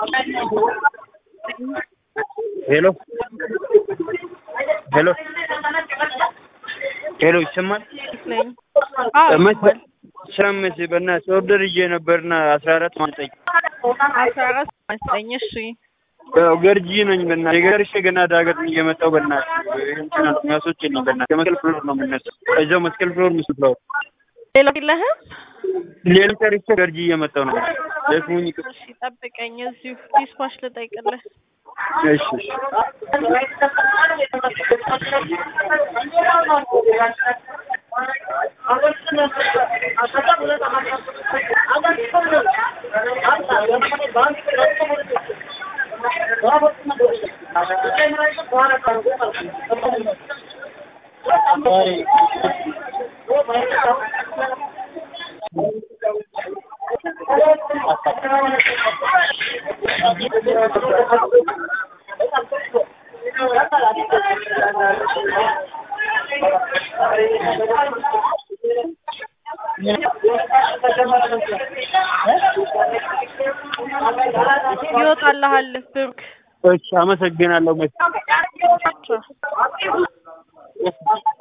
ሄሎ ሄሎ ሄሎ ይሰማል? ነኝ። አዎ መች- ስራ መች በእናትህ ኦርደር ይዤ ነበርና አስራ አራት ማንጠኝ አስራ አራት መስጠኝ። እሺ ያው ገርጂ ነኝ በእናትህ የገርሼ ገና ዳገት እየመጣሁ በእናትህ እንትን ነው የሚያስወጪልኝ በእናትህ ከመስቀል ፍሎር ነው የምነሳው እዛው መስቀል ፍሎር ምስ ፍሎር ሌላ የለህም? ሌላ ጨርሼ ገርጂ እየመጣሁ ነው ደክሞኝ ይቅር እሺ ጠብቀኝ፣ እዚሁ ዲስፓች ልጠይቅልህ። እሺ እሺ ይወጣልሃል ብሩክ። እሺ አመሰግናለሁ መች ቻው።